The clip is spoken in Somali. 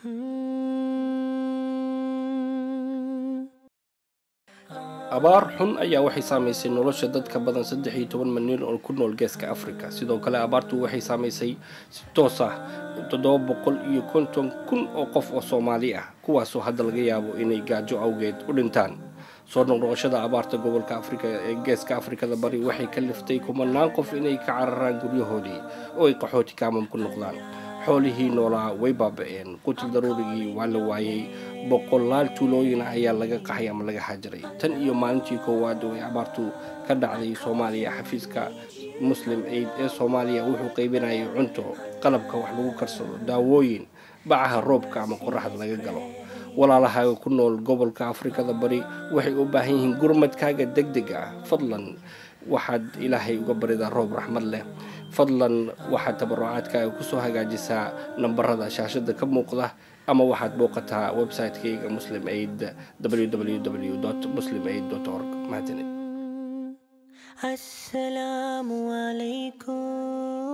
abaar xun ayaa waxay saamaysay nolosha dad ka badan saddex iyo toban milyan oo ku nool geeska afrika sidoo kale abaartu waxay saamaysay si toos ah toddoba boqol iyo konton kun oo qof oo soomaali ah kuwaasoo hadda laga yaabo inay gaajo awgeed u dhintaan soo noqnoqoshada abaarta gobolka afrika ee geeska afrikada bari waxay ka liftay kumanaan qof inay ka cararaan guryahoodii oo ay qaxooti kaamam ku noqdaan xoolihii noolaa way baaba-een qutil daruurigii waa la waayey boqolaal tuulooyin ah ayaa laga qaxay ama laga xajiray tan iyo maalintii koowaad oo ay abaartu ka dhacday soomaaliya xafiiska muslim aid ee soomaaliya wuxuu qaybinayay cunto qalabka wax lagu karsado daawooyin bacaha roobka ama qoraxda laga galo walaalahaaga ku nool gobolka afrikada bari waxay u baahan yihiin gurmadkaaga deg deg ah fadlan waxaad ilaahay uga baridaa roob raxmad leh fadlan waxaad tabarucaadkaaga kusoo hagaajisaa nambarada shaashada ka muuqda ama waxaad booqataa website-kayga muslim aid www muslim aid org mahadsanid السلام عليكم